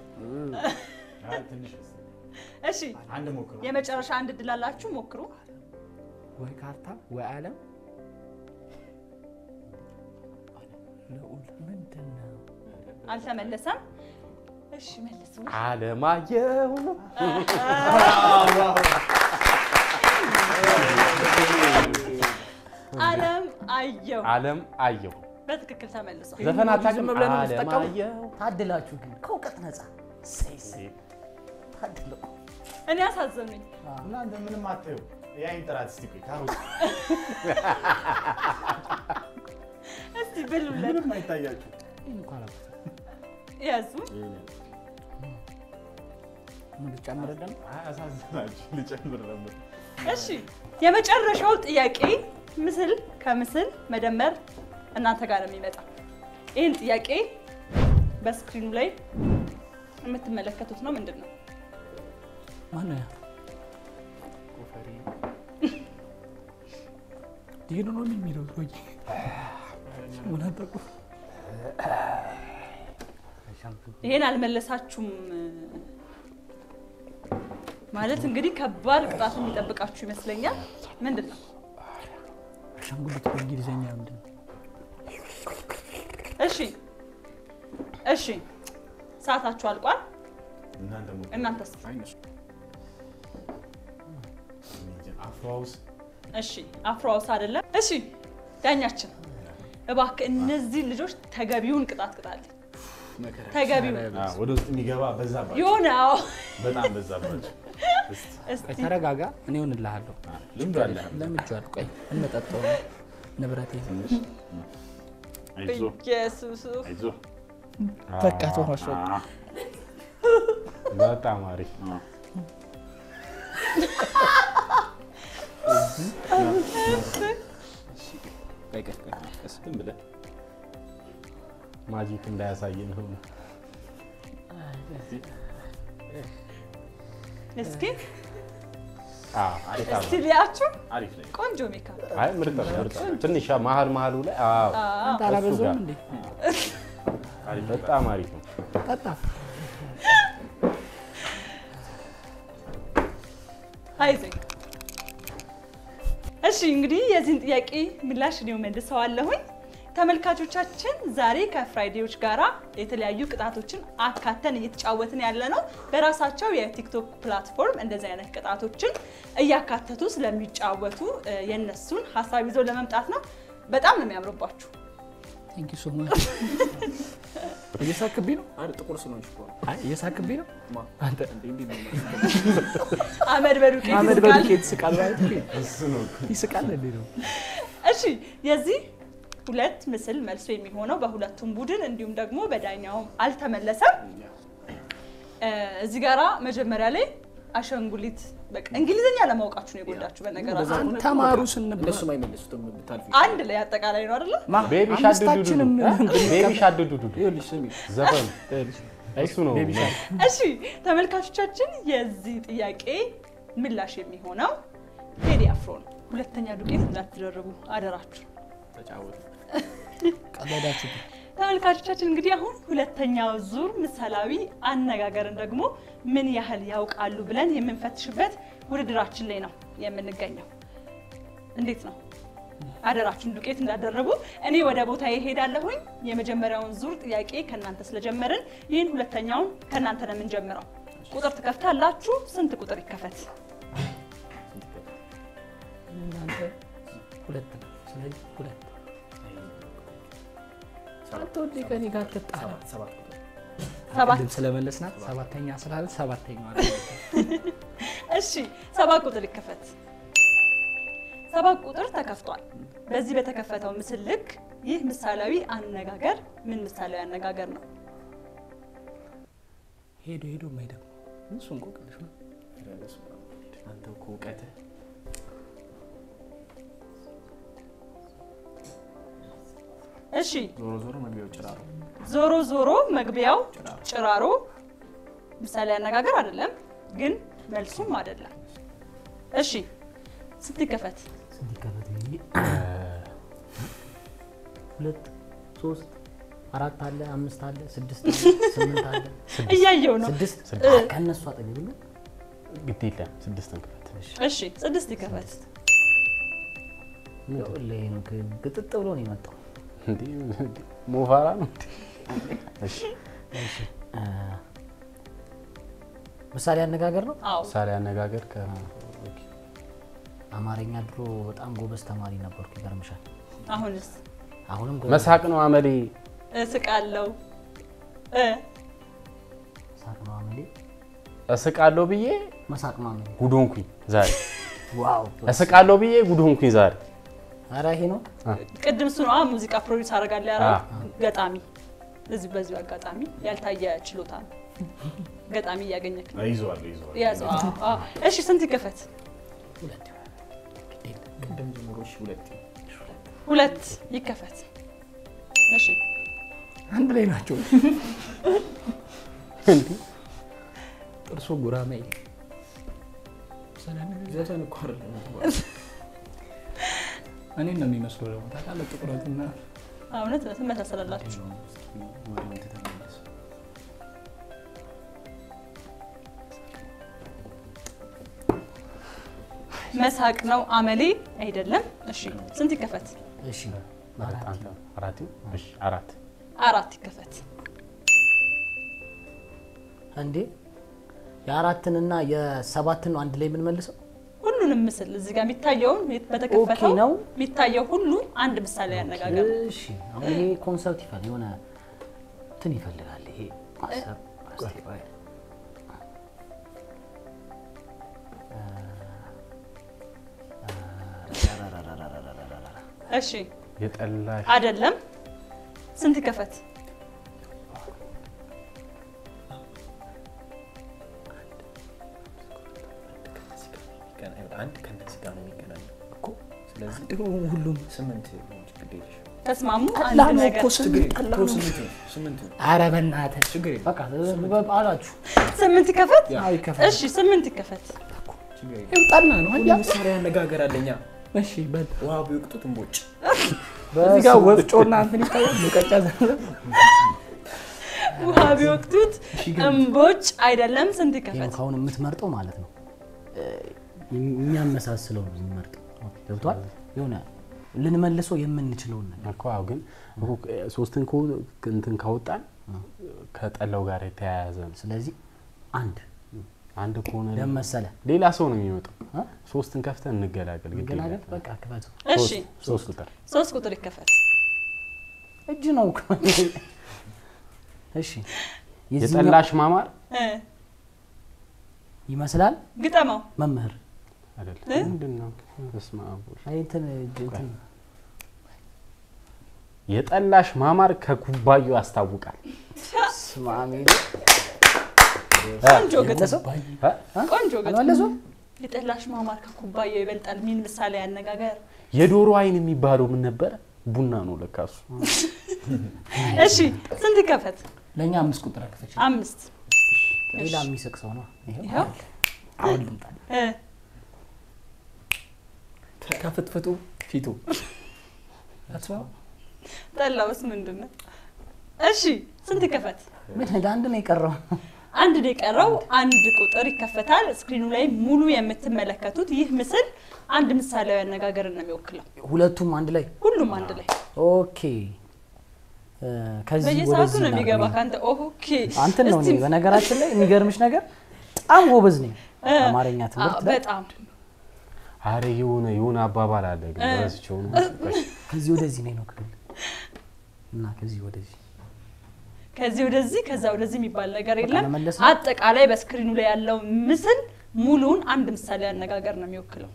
እሺ አንድ ሞክሩ። የመጨረሻ አንድ እድል አላችሁ፣ ሞክሩ። ወይ ካርታ ወይ አለም ልዑል ምንድን ነው አልተመለሰም። እሺ መልሱ። አለማየሁ አለም አየሁ አለም አየሁ በትክክል ተመልሷል። ዘፈን አታውቅም ዝም ብለን ነው የምትጠቀመው? አለማየሁ ታድላችሁ ግን ከእውቀት ነፃ ታድለው እኔ አሳዘኑኝ። እናንተ ምንም አታዩ። ያይን ጥራት እስቲ ቆይ ካሮት እስቲ ብሉለት፣ ምንም አይታያችሁ። ያዙ። ምን ልጨምርልን አያሳዝናችሁ። ልጨምር ነበር። እሺ የመጨረሻው ጥያቄ ምስል ከምስል መደመር እናንተ ጋር ነው የሚመጣ። ይህን ጥያቄ በስክሪኑ ላይ የምትመለከቱት ነው። ምንድን ነው? ማነው ያ ዲኑ ነው የሚለው ወይ ምን አጠቁ ይሄን አልመለሳችሁም ማለት እንግዲህ ከባድ ቅጣት የሚጠብቃችሁ ይመስለኛል። ምንድን ነው? አሻንጉሊት በእንግሊዝኛ ምንድን ነው? እሺ እሺ፣ ሰዓታችሁ አልቋል። እናንተ ሞክሩ። እናንተስ? አፍሮ ሃውስ እሺ አፍሮ ሃውስ አይደለም። እሺ ዳኛችን እባክህ እነዚህ ልጆች ተገቢውን ቅጣት ቅጣልኝ። ተገቢውን አዎ፣ ወደ ውስጥ የሚገባ በዛባችሁ፣ የሆነ አዎ። በጣም በዛባችሁ። እስቲ ቆይ ተረጋጋ፣ እኔ እሆንልሃለሁ። ልምዱ አለ። ለምጄዋለሁ። ቆይ እንመጠጠው ንብረቴ አይዞህ ኢየሱስ አይዞህ። በቃ ተሆነ በጣም አሪፍ ዝም ብለህ ማጂክ እንዳያሳየን ሆነ እስኪ አዎ አሪፍ እስቲ ሊያችሁ አሪፍ ላይ ቆንጆ ሜካፕ አይ ምርጥ ነው ምርጥ ነው ትንሽ መሀል መሀሉ ላይ አዎ አንተ አላበዛውም እንዴ? በጣም አሪፍ ነው ጠጣ አይዞኝ። እሺ እንግዲህ የዚህን ጥያቄ ምላሽ እኔው መልሰዋለሁኝ። ተመልካቾቻችን ዛሬ ከፍራይዴዎች ጋራ የተለያዩ ቅጣቶችን አካተን እየተጫወትን ያለ ነው። በራሳቸው የቲክቶክ ፕላትፎርም እንደዚህ አይነት ቅጣቶችን እያካተቱ ስለሚጫወቱ እ፣ የእነሱን ሀሳብ ይዘው ለመምጣት ነው። በጣም ነው የሚያምርባችሁ። ቴንክ ዩ ሶ ማች። እየሳክብኝ ነው? አንድ ጥቁር ስለሆንሽ እኮ ነው። አይ እየሳክብኝ ነው? አንተ እንዴ እንዴ ነው አመድ በዱቄት አመድ ይስቃል። በዱቄት ይስቃል ማለት ነው። ይስቃል እንዴ ነው? እሺ የዚህ ሁለት ምስል መልሶ የሚሆነው በሁለቱም ቡድን እንዲሁም ደግሞ በዳኛውም አልተመለሰም። እ፣ እዚህ ጋራ መጀመሪያ ላይ አሻንጉሊት በቃ እንግሊዝኛ ለማወቃችሁ ነው የጎዳችሁ። በነገራችን ተማሩ ስንባል እነሱም አይመልሱትም ብታልፊ አንድ ላይ አጠቃላይ ነው አይደለ? ማ ቤቢ አምስታችንም ሻዱዱዱ ቤቢ ሻዱዱዱ ይኸውልሽ ስሚ ዘፈኑ እሱ ነው ቤቢ ሻርክ እሺ ተመልካቾቻችን የዚህ ጥያቄ ምላሽ የሚሆነው ቴዲ አፍሮ ነው። ሁለተኛ ዱቄት እንዳትደርቡ አደራችሁ። ተጫወቱ። ቀለዳችሁ ተመልካቾቻችን እንግዲህ አሁን ሁለተኛው ዙር ምሳሌያዊ አነጋገርን ደግሞ ምን ያህል ያውቃሉ ብለን የምንፈትሽበት ውድድራችን ላይ ነው የምንገኘው። እንዴት ነው? አደራችሁን ዱቄት እንዳደረጉ እኔ ወደ ቦታ ይሄዳለሁኝ። የመጀመሪያውን ዙር ጥያቄ ከእናንተ ስለጀመርን ይህን ሁለተኛውን ከእናንተ ነው የምንጀምረው። ቁጥር ትከፍታላችሁ። ስንት ቁጥር ይከፈት? እናንተ ሁለት ነው። ስለዚህ ሁለት አትወዴ ከኔ ጋር ትጣላ ሰባት ቁጥር ሰባት ቅድም ስለመለስናት ሰባተኛ ስላለ ሰባተኛ እሺ ሰባት ቁጥር ይከፈት። ሰባት ቁጥር ተከፍቷል። በዚህ በተከፈተው ምስል ልክ ይህ ምሳሌያዊ አነጋገር ምን ምሳሌያዊ አነጋገር ነው? ሄዶ ሄዶ የማይደግመው እሱ እንቆቅልሽ ነው። አንተ እኮ እውቀትህ እሺ ዞሮ ዞሮ መግቢያው ጭራሮ ዞሮ ዞሮ መግቢያው ጭራሮ ምሳሌ አነጋገር አይደለም፣ ግን መልሱም አይደለም። እሺ ስንት ይከፈት? ስንት ይከፈት ብዬ ሁለት ሶስት አራት አለ አምስት አለ ስድስት አለ ስምንት አለ እያየው ነው። ስድስት እ- ከእነሱ አጠገብ የለም ግድ የለም ስድስትን ክፈት። እሺ ስድስት ይከፈት። ይኸውልህ ይሄ ነው ግ- ግጥጥ ብሎ ነው የመጣው እንዴ ሞፋራ ነው እንዴ? እሺ እ፣ ምሳሌ አነጋገር ነው አዎ ምሳሌ አነጋገር ከ ኦኬ። አማርኛ ድሮ በጣም ጎበዝ ተማሪ ነበርኩ ይገርምሻል አሁንስ አሁንም ጎበዝ መሳቅ ነው አመሌ። እስቃለው እ ሳቅ ነው አመሌ እስቃለሁ ብዬ መሳቅ ነው አመሌ ጉድ ሆንኩኝ ዛሬ። ዋው እስቃለሁ ብዬ ጉድ ሆንኩኝ ዛሬ። ኧረ ይሄ ነው ቅድም እሱ ነው ሙዚቃ ፕሮዲውስ አደርጋለሁ ያለው አዎ። ገጣሚ። እዚህ በዚሁ አጋጣሚ ያልታየ ችሎታ ነው። ገጣሚ እያገኘክ ነው። ይዘዋል ይዘዋል ያዘው። አዎ፣ አዎ። እሺ ስንት ይከፈት? ቅድም ጀምሮ እሺ ሁለት ሁለት ይከፈት። እሺ አንድ ላይ ናቸው። ጥርሶ ጉራማይ ዘፈን እኮ አይደለም እኔን ነው የሚመስለው ደግሞ ታውቃለህ፣ ጥቁረትና እውነት ነው ትመሳሰላላችሁ። ወደ አንተ ተመለስ መሳቅ ነው አመሌ አይደለም። እሺ ስንት ይከፈት? እሺ አራት አንተ አራት ይሁን? እሺ አራት አራት ይከፈት። እንዴ የአራትንና የሰባትን ነው አንድ ላይ የምንመልሰው ሁሉንም ምስል እዚህ ጋር የሚታየውን በተከፈተው ኦኬ ነው። የሚታየው ሁሉ አንድ ምሳሌ ያነጋገር ነው። እሺ አሁን ይሄ ኮንሰፕት ይፈልግ የሆነ እንትን ይፈልጋል ይሄ ማሰብ እስቲ ቆይ። እሺ የጠላሽ አይደለም። ስንት ይከፈት? አንድ ከነዚህ ጋር ነው የሚገናኘው እኮ ስለዚህ ደግሞ ሁሉም ስምንት ነው ችግር የለሽም ተስማሙ። አንድ ጠላ ነው ነገር እኮ ስምንት ጠላ እኮ ነው። ስምንት ነው ስምንት ነው ኧረ በእናትህ ችግር የለም በቃ አላችሁ ስምንት ይከፈት። አዎ ይከፈል። እሺ ስምንት ይከፈት። ችግር የለም ይኸው ጠላ ነው ሁሉ አያ ምሳሌ አነጋገር አለኛ እሺ በል ውሃ ቢወቅጡት እምቦጭ እዚህ ጋር ወፍጮና እንትን ይታያል። ሙቀጫ ዘለ ውሃ ቢወቅቱት እምቦጭ አይደለም። ስንት ይሄን ይከፈት? ካሁን የምትመርጠው ማለት ነው እ፣ የሚያመሳስለው ነው የምንመርጠው ገብቷል የሆነ ልንመልሰው የምንችለውን ነገር እኮ አዎ፣ ግን እኮ ሶስትን ከው- እንትን ካወጣን ከጠላው ጋር የተያያዘ ነው። ስለዚህ አንድ አንድ ከሆነ ለምን መሰለ ሌላ ሰው ነው የሚመጣው። እ? ሶስትን ከፍተን እንገላገል። ግድ መገናገል የለም። በቃ ክፈቱ እሺ ሶስት- ሶስት ቁጥር ሶስት ቁጥር ይከፈት። እጅ ነው እኮ። እሺ የዚህኛው የጠላሽ ማማር እ ይመስላል ግጠመው። መምህር አይደለም። እ? ምንድን ነው? በስመ አብ ወልድ። አይ እንትን እጅ እንትን የጠላሽ ማማር ከኩባዩ ያስታውቃል። ስማሚ ቆንጆ ግጥም፣ መለሰው እ? ቆንጆ ግጥም። አልመለሱም የጠላሽ ማማር ከኩባያው ይበልጣል። ሚን ምሳሌ አነጋገር። የዶሮ አይን የሚባለው ምን ነበረ? ቡና ነው ለካ እሱ። እሺ ስንት ይከፈት? ለእኛ አምስት ቁጥር አክፈች። አምስት ሌላ የሚስቅ ሰው ነው ይሄው ይኸው አሁን ልምጣል። እ ከፍትፍቱ ፊቱ አስባ ጠላውስ ምንድን ነው? እሺ ስንት ይከፈት? ምን አንድ ነው የቀረው አንድ ነው የቀረው። አንድ ቁጥር ይከፈታል። ስክሪኑ ላይ ሙሉ የምትመለከቱት ይህ ምስል አንድ ምሳሌያዊ አነጋገርን ነው የሚወክለው። ሁለቱም አንድ ላይ ሁሉም አንድ ላይ ኦኬ እ፣ ከዚህ በየሰዓቱ ወደዚህ ነው የሚገባ እናድርግ። ከአንተ ኦኬ አንተን ነው እስቲ- እኔ በነገራችን ላይ የሚገርምሽ ነገር በጣም ጎበዝ ነኝ እ፣ አማርኛ ትምህርት አዎ፣ ላይ በጣም አረ የሆነ የሆነ አባባል አለ ግን እ። ረስቼው ነው። ከዚህ ወደዚህ ነኝ ነው ክፍል እና ከዚህ ወደዚህ ከዚህ ወደዚህ ከዛ ወደዚህ የሚባል ነገር በቃ የለም። ለመለስ ነው? አጠቃላይ በስክሪኑ ላይ ያለው ምስል ሙሉውን አንድ ምሳሌ አነጋገር ነው የሚወክለው።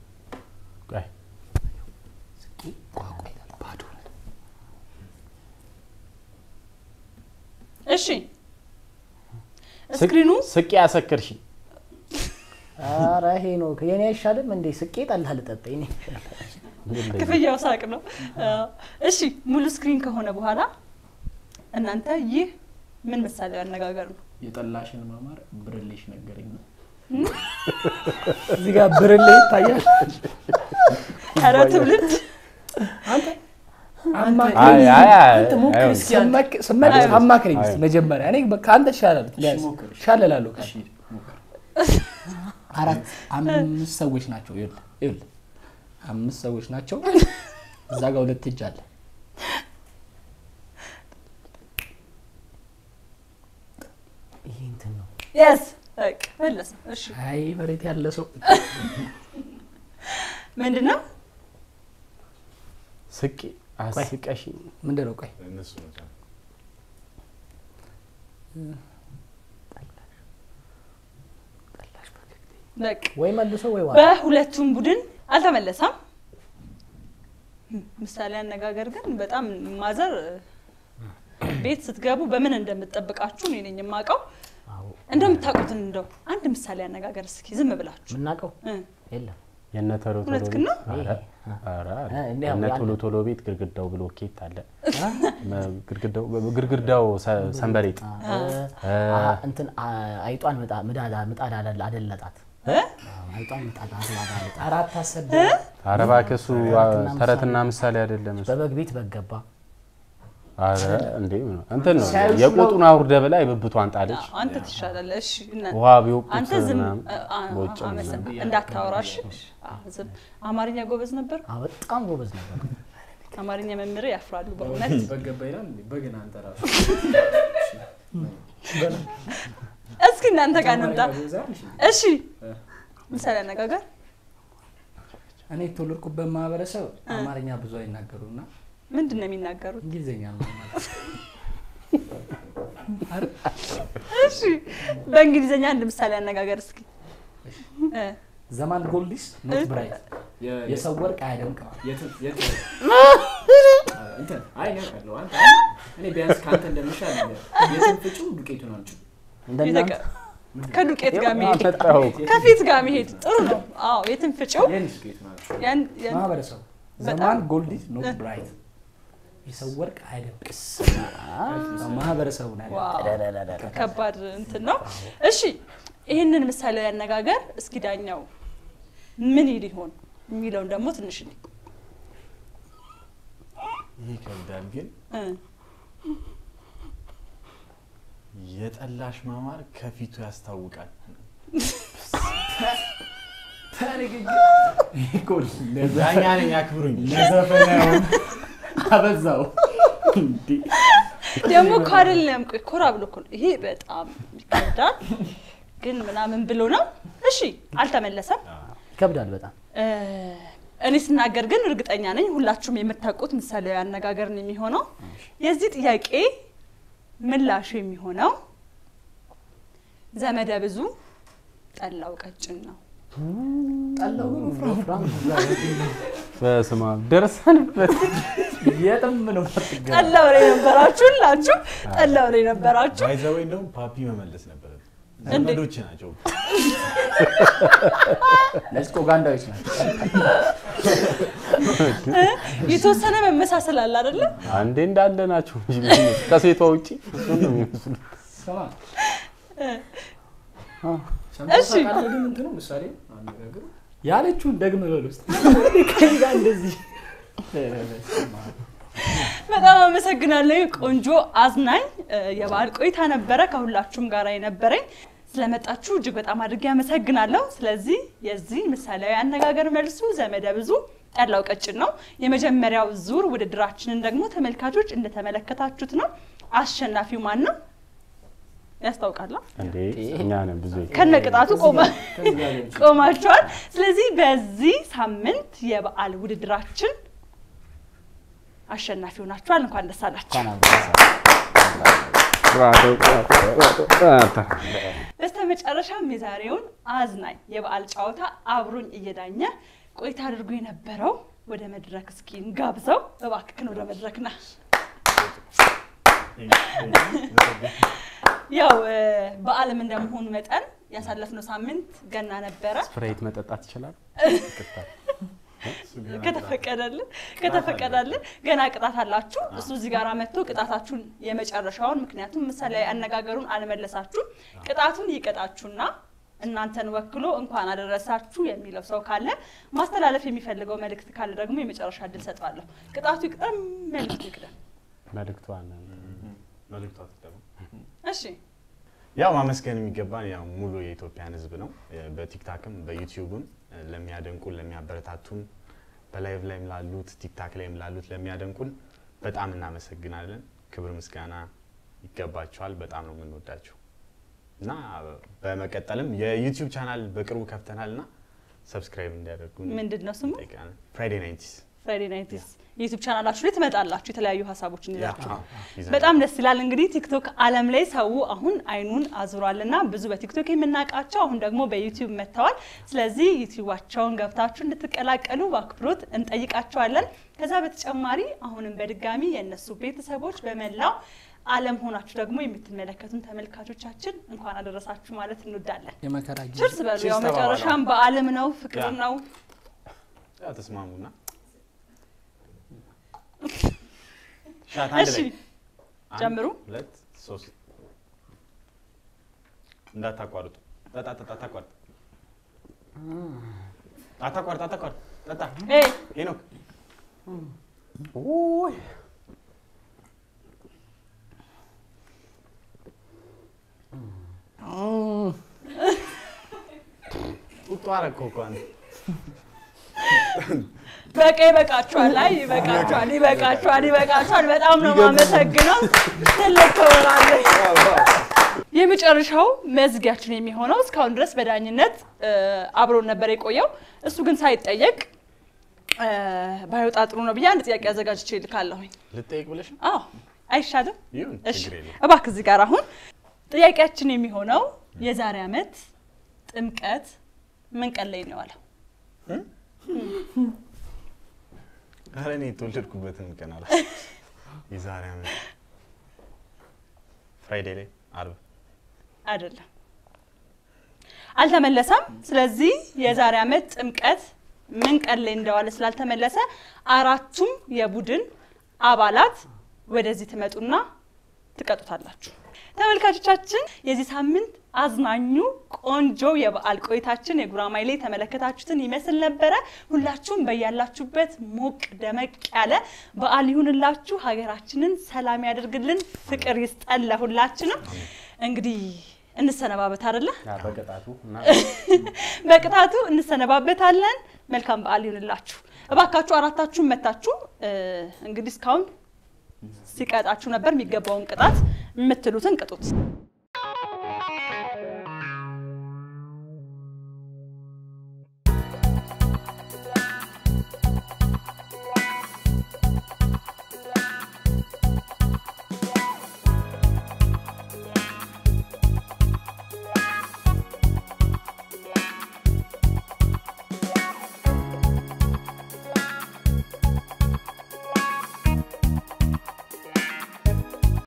ቆይ፣ እሺ ስክሪኑ ስቄ ያሰክርሽ ኧረ ሄኖክ የኔ አይሻልም እንዴ? ስቄ ጠላ ልጠጣ የኔ ክፍያው ሳቅ ነው። አዎ። እሺ ሙሉ ስክሪን ከሆነ በኋላ እናንተ ይህ ምን ምሳሌያዊ አነጋገር ነው? የጠላሽን ማማር ብርሌሽ ነገረኝ ነው። እዚህ ጋር ብርሌ ይታያል። ኧረ ትውልድ አይ አይ አይ ሞክር አይሆንም። እስኪ ስመክ- ስመልስ አይሆንም። አማክረኝ እስኪ አይሆንም። መጀመሪያ። እኔ በ- ከአንተ እሻላለሁ ቢያንስ እሻላለሁ ከአንተ። አራት አምስት ሰዎች ናቸው። ይኸውልህ ይኸውልህ አምስት ሰዎች ናቸው። እዛ ጋር ሁለት እጅ አለ። ይሄ እንትን ነው የስ በቃ መለሰ። እሺ አይ መሬት ያለ ሰው ምንድን ነው? ስቄ አስቀሽ ምንድን ነው? ቆይ እነሱ ናቸው። በቃ ወይ መልሶ ወይ ዋ በሁለቱም ቡድን አልተመለሰም። ምሳሌ አነጋገር ግን በጣም ማዘር ቤት ስትገቡ በምን እንደምትጠብቃችሁ እኔ ነኝ የማውቀው። እንደምታውቁትን እንደው አንድ ምሳሌ አነጋገር እስኪ ዝም ብላችሁ የምናውቀው እ፣ የለም የነ ቶሎ ቶሎ እውነት ቤት ግን ነው? ኧረ ኧረ አለ። እ፣ እንዲህ የነ ያለ- ቶሎ ቶሎ ቤት ግድግዳው ብሎኬት አለ መ- ግድግዳው ግድግዳው ሰ- ሰንበሬጥ አ- አ- እንትን አ- አይጧን ምጣ- ምዳድ ምጣድ አለ- አደለጣት እ? አዎ፣ አይጧን ምጣድ አደለጣት አራት አሰደ ኧረ እባክህ እሱ ተረትና ተረትና ምሳሌ አይደለም እሱ በበግ ቤት በግ ገባ ኧረ እንዴ ምን ነው? እንትን ነው ሲያዩሽ የቆጡን አውርደ በላይ ብብቷን ጣለች አዎ፣ አንተ ትሻላለህ። እሺ እና- ውሃ ቢወቁት አንተ ዝም ምናምን አ- አ- በውጭ አመሰ- ምናምን። እንዳታወራሽ። አዎ፣ ዝም አማርኛ ጎበዝ ነበር። አዎ፣ በጣም ጎበዝ ነበር አማርኛ መምህር ያፍራሉ በእውነት። በገባ ይላል እንዴ? በግን አንተ ራሱ እስኪ እናንተ ጋር እንምጣ። እሺ ምሳሌ አነጋገር እኔ የተወለድኩበት ማህበረሰብ አማርኛ ብዙ አይናገሩና ምንድን ነው የሚናገሩት? እንግሊዝኛ ነው ማለት እሺ በእንግሊዝኛ አንድ ምሳሌ አነጋገር እስኪ እ፣ ዘማን ጎልዲስ ኖት ብራይት የሰው ወርቅ አያደምቅም። እኔ ቢያንስ ከአንተ እንደምሻል የትን ፍጩ ዱቄቱን አምጪ እንደናንተ ይጠቀ- ከዱቄት ጋር መሄድ አመጣኸው እኮ። ከፊት ጋር መሄድ ጥሩ ነው። አዎ የትን ፍጪው የኔ ዱቄቱን አምጪ ያን ያን ማህበረሰቡ በጣም- ዘማን ጎልዲስ ኖት ብራይት የሰው ወርቅ አያደምቅም። ማህበረሰቡ ነው ያለው። ዋው ከባድ እንትን ነው። እሺ ይህንን ምሳሌያዊ አነጋገር እስኪ ዳኛው ምን ይል ይሆን የሚለውን ደግሞ ትንሽ እንይ። ይህ ይከብዳል ግን እ፣ የጠላሽ ማማር ከፊቱ ያስታውቃል። ዳኛ ነኝ ያክብሩኝ። አበዛው ደግሞ እኮ አይደለም ቆይ ኮራ ብሎ እኮ ነው። ይሄ በጣም ይከብዳል ግን ምናምን ብሎ ነው። እሺ አልተመለሰም። ይከብዳል በጣም እ፣ እኔ ስናገር ግን እርግጠኛ ነኝ ሁላችሁም የምታውቁት ምሳሌያዊ አነጋገር ነው የሚሆነው። የዚህ ጥያቄ ምላሹ የሚሆነው ዘመደ ብዙ ጠላው ቀጭን ነው። በስመ አብ ደርሰንበት የትም ነው የማትገናኝ። ጠላው ላይ ነበራችሁ ሁላችሁ ጠላው ላይ ነበራችሁ። ባይዘወይ እንደውም ፓፒ መመለስ ነበረብን። እንዴ? ዘመዶች ናቸው። እነዚህ ኡጋንዳዎች ናቸው። የተወሰነ መመሳሰል አለ አይደለ? አንዴ እንዳለ ናቸው እንጂ የሚመስሉት። ከሴቷ ውጪ እሱን ነው የሚመስሉት። ስማ እሺ ካለ ግን እንትኑ ምሳሌ አነጋገሩ ያለችውን ደግመ በል ውስጥ ከእኔ ጋር እንደዚህ በጣም አመሰግናለሁ። ቆንጆ አዝናኝ እ፣ የበዓል ቆይታ ነበረ ከሁላችሁም ጋር የነበረኝ። ስለመጣችሁ እጅግ በጣም አድርጌ አመሰግናለሁ። ስለዚህ የዚህ ምሳሌያዊ አነጋገር መልሱ ዘመደ ብዙ ጠላው ቀጭን ነው። የመጀመሪያው ዙር ውድድራችንን ደግሞ ተመልካቾች እንደተመለከታችሁት ነው። አሸናፊው ማን ነው ያስታውቃላ? እንዴ እኛ ነን ብዙ ከነ ቅጣቱ ቆመ ቆማችኋል። ስለዚህ በዚህ ሳምንት የበዓል ውድድራችን አሸናፊ ሆናችኋል። እንኳን ደስ አላችሁ። በስተ መጨረሻም የዛሬውን አዝናኝ የበዓል ጨዋታ አብሮኝ እየዳኘ ቆይታ አድርጎ የነበረው ወደ መድረክ እስኪ እንጋብዘው። እባክህን ወደ መድረክ ና። ያው እ፣ በዓለም እንደመሆኑ መጠን ያሳለፍነው ሳምንት ገና ነበረ። ስፕራይት መጠጣት ይችላል። ከተፈቀደልን ከተፈቀደልን ገና ቅጣት አላችሁ። እሱ እዚህ ጋር መጥቶ ቅጣታችሁን የመጨረሻውን ምክንያቱም ምሳሌያዊ አነጋገሩን አልመለሳችሁም። ቅጣቱን ይቀጣችሁና እናንተን ወክሎ እንኳን አደረሳችሁ የሚለው ሰው ካለ ማስተላለፍ የሚፈልገው መልእክት ካለ ደግሞ የመጨረሻ እድል ሰጠዋለሁ። ቅጣቱ ይቅደም፣ መልእክቱ ይቅደም። መልእክቷን መልዕክቷ ትቀበል። እሺ ያው ማመስገን የሚገባን ያው ሙሉ የኢትዮጵያን ሕዝብ ነው። በቲክታክም በዩቲዩብም ለሚያደንቁን ለሚያበረታቱን፣ በላይቭ ላይም ላሉት ቲክታክ ላይም ላሉት ለሚያደንቁን በጣም እናመሰግናለን። ክብር ምስጋና ይገባቸዋል። በጣም ነው የምንወዳቸው እና በመቀጠልም የዩቲዩብ ቻናል በቅርቡ ከፍተናል እና ሰብስክራይብ እንዲያደርጉ ምንድን ነው ስሙ? ፍራይዴ ናይንቲስ ፍራይዴ ናይትስ የዩቱብ ቻናላችሁ ላይ ትመጣላችሁ የተለያዩ ሀሳቦችን ይዛችሁ ይዘናል። በጣም ደስ ይላል። እንግዲህ ቲክቶክ ዓለም ላይ ሰው አሁን አይኑን አዙሯልና ብዙ በቲክቶክ የምናውቃቸው አሁን ደግሞ በዩቲዩብ መጥተዋል። ስለዚህ ዩቲዩባቸውን ገብታችሁ እንድትቀላቀሉ በአክብሮት እንጠይቃቸዋለን። ከዛ በተጨማሪ አሁንም በድጋሚ የእነሱ ቤተሰቦች በመላው ዓለም ሆናችሁ ደግሞ የምትመለከቱን ተመልካቾቻችን እንኳን አደረሳችሁ ማለት እንወዳለን። የመከራ ጊዜ ችርስ በሉ። ያው ችርስ ተባባሉ። መጨረሻም በዓለም ነው፣ ፍቅር ያ። ነው። ያው ተስማሙና ሻት አንድ እሺ ላይ አንድ፣ ጀምሩ። ሁለት ሶስት እንዳታቋርጡ። ጠጣ ጠጣ አታቋርጥ አታቋርጥ አታቋርጥ ጠጣ ኤይ ሄኖክ ጡጦ አደረከው እኮ አንተ። በቃ ይበቃችኋል። አይ ይበቃችኋል፣ ይበቃችኋል፣ ይበቃችኋል። በጣም ነው የማመሰግነው። ትልቅ ክብር አለኝ። የመጨረሻው መዝጊያችን የሚሆነው እስካሁን ድረስ በዳኝነት እ፣ አብሮን ነበር የቆየው። እሱ ግን ሳይጠየቅ እ፣ ባይወጣ ጥሩ ነው ብዬ አንድ ጥያቄ አዘጋጅቼ ልካለሁኝ። ልጠይቅ ብለሽ ነው? አዎ አይሻልም? ይሁን እሺ ችግር የለም። እባክህ እዚህ ጋር አሁን ጥያቄያችን የሚሆነው የዛሬ ዓመት ጥምቀት ምን ቀን ላይ ነው የዋለው? ኧረ እኔ የተወለድኩበትን ቀን አላ የዛሬ ዓመት ፍራይዴ ላይ አርብ አይደለም፣ አልተመለሰም። ስለዚህ የዛሬ ዓመት ጥምቀት ምን ቀን ላይ እንደዋለ ስላልተመለሰ አራቱም የቡድን አባላት ወደዚህ ትመጡና ትቀጡታላችሁ። ተመልካቾቻችን የዚህ ሳምንት አዝናኙ ቆንጆ የበዓል ቆይታችን የጉራማይሌ የተመለከታችሁትን ይመስል ነበረ። ሁላችሁም በያላችሁበት ሞቅ ደመቅ ያለ በዓል ይሁንላችሁ። ሀገራችንን ሰላም ያደርግልን፣ ፍቅር ይስጠን ለሁላችንም። እንግዲህ እንሰነባበት አይደለ? በቅጣቱ እና በቅጣቱ እንሰነባበታለን። መልካም በዓል ይሁንላችሁ። እባካችሁ አራታችሁን መታችሁ እ፣ እንግዲህ እስካሁን ሲቀጣችሁ ነበር። የሚገባውን ቅጣት የምትሉትን ቅጡት።